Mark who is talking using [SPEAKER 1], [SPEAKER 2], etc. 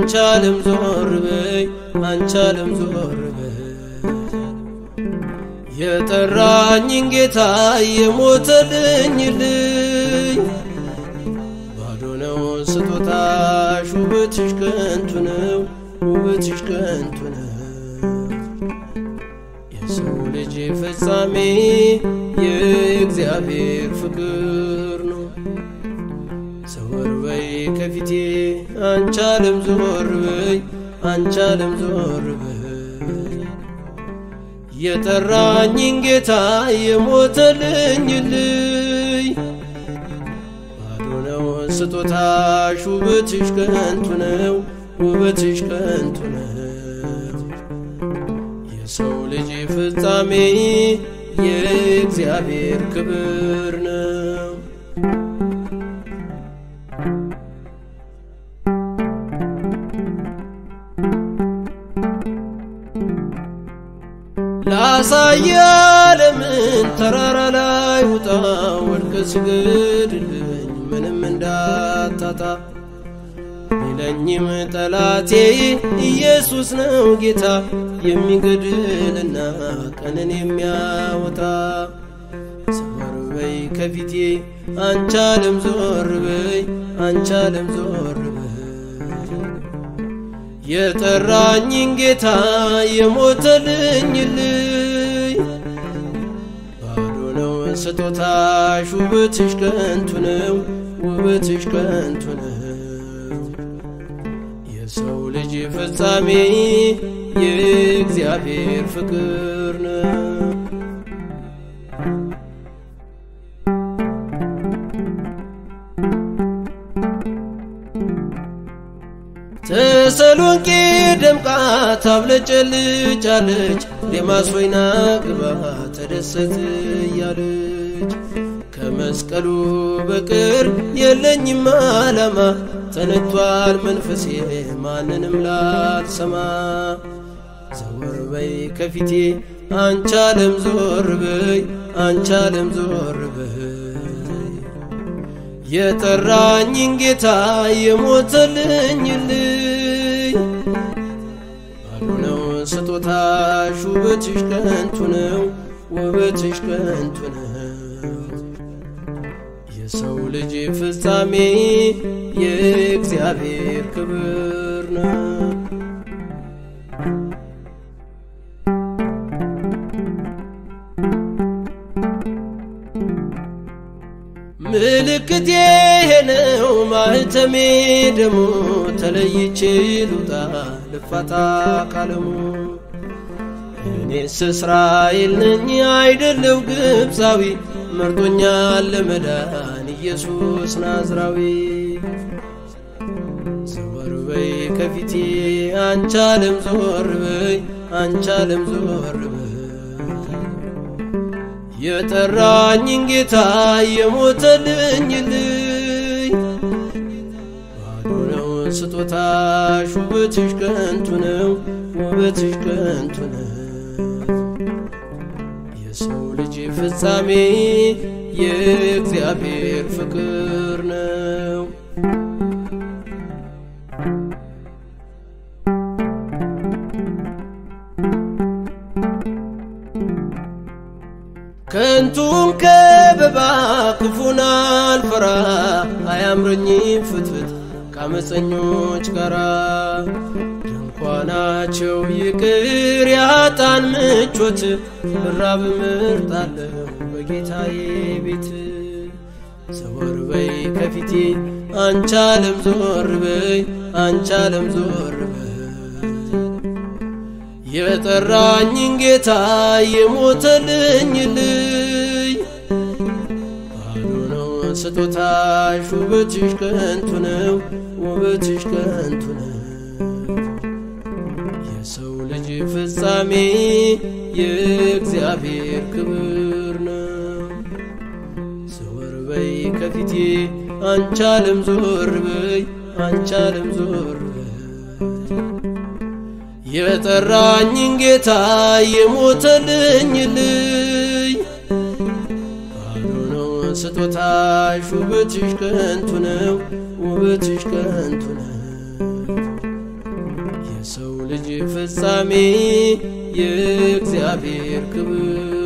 [SPEAKER 1] አንቺ ዓለም ዞር በይ አንቺ ዓለም ዞር በይ የጠራኝን ጌታ የሞተልኝ ልኝ ባዶ ነው ስጦታሽ ውበትሽ ከንቱ ነው ውበትሽ ከንቱ ነው የሰው ልጅ ፍጻሜ የእግዚአብሔር ፍቅር ነው ዘወር በይ ከፊቴ አንቺ ዓለም ዞር በይ አንቺ ዓለም ዞር በይ የጠራኝን ጌታ የሞተልኝ ልይ ባዶ ነው ስጦታሽ ውበትሽ ከንቱ ነው ውበትሽ ከንቱ ነው የሰው ልጅ ፍጻሜ የእግዚአብሔር ክብር ነው ላሳየ ዓለምን ተራራ ላይ ውጣ ወድቀ ስገድልኝ ምንም እንዳታጣ ቢለኝም ጠላቴ ኢየሱስ ነው ጌታ የሚገድልና ቀንን የሚያወጣ ዘወር በይ ከፊቴ አንቺ ዓለም ዞር በይ አንቺ ዓለም ዞር በይ የጠራኝን ጌታ የሞተልኝ ልይ ባዶ ነው ስጦታሽ ውበትሽ ከንቱ ነው ውበትሽ ከንቱ ነው የሰው ልጅ ፍጻሜ የእግዚአብሔር ፍቅር ነው ተሰሎንቄ ደምቃ ታብለጨልጫለች ዴማስ ወይና ግባ ተደሰት እያለች ከመስቀሉ በቅር የለኝም አላማ ተነቷል መንፈሴ ማንንም ላልሰማ ዘወር በይ ከፊቴ አንቺ ዓለም ዞር በይ አንቺ ዓለም ዞር በይ የጠራኝን ጌታ የሞተልኝ ልይ ባዶ ነው ስጦታሽ ውበትሽ ከንቱ ነው ውበትሽ ከንቱ ነው የሰው ልጅ ፍጻሜ የእግዚአብሔር ክብር ነው ምልክቴ ነው ማህተሜ ደሙ ተለይቼ ልውጣ ልፋታ ካለሙ እኔስ እስራኤል ነኝ አይደለው ግብፃዊ መርጦኛል ለመዳን ኢየሱስ ናዝራዊ ዘወር በይ ከፊቴ አንቺ ዓለም ዞር በይ አንቺ ዓለም ዞር በይ የጠራኝን ጌታ የሞተልኝ ልይ ባዶ ነው ስጦታሽ ውበትሽ ከንቱ ነው ውበትሽ ከንቱ ነው የሰው ልጅ ፍጻሜ የእግዚአብሔር ፍቅር ነው ከንቱን ከበባ ክፉን አልፈራ አያምረኝም ፍትፍት ከአመፀኞች ጋራ ድንኳናቸው ይቅር ያጣን ምቾት ብራብ ምርጣለሁ በጌታዬ ቤት ዘወር በይ ከፊቴ አንቺ ዓለም ዞር በይ አንቺ ዓለም ዞር በይ የጠራኝን ጌታ የሞተልኝ ልይ ባዶ ነው ስጦታሽ ውበትሽ ከንቱ ነው ውበትሽ ከንቱ ነው የሰው ልጅ ፍጻሜ የእግዚአብሔር ክብር ነው ዘወር በይ ከፊቴ አንቺ ዓለም ዞር በይ አንቺ ዓለም ዞር በይ የጠራኝን ጌታ የሞተልኝ ልይ ባዶ ነው ስጦታሽ ውበትሽ ከንቱ ነው ውበትሽ ከንቱ ነው ፍጻሜ የእግዚአብሔር ክብር